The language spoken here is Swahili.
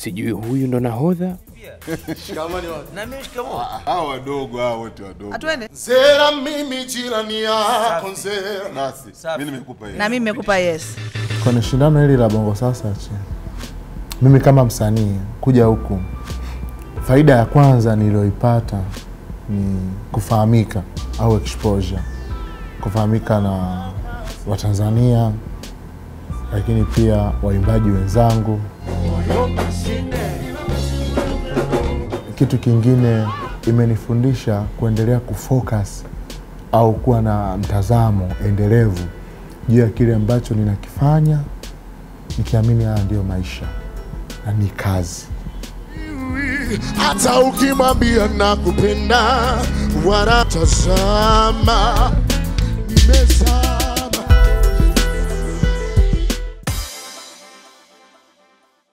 sijui huyu ndo nahodha Shikamani watu. Na mimi shikamoo. Hao wadogo hao wote wadogo. Atuende. Zera mimi jirani yako nzera. Nasi. Safi. Mimi nimekupa hiyo. Na mimi nimekupa yes. kwenye shindano hili la bongo sasa chi mimi kama msanii kuja huku faida ya kwanza niliyoipata ni kufahamika au exposure kufahamika na watanzania lakini pia waimbaji wenzangu kitu kingine imenifundisha kuendelea kufocus au kuwa na mtazamo endelevu juu ya kile ambacho ninakifanya nikiamini haya ndiyo maisha na ni kazi Hata ukimwambia nakupenda wanatazama nimeza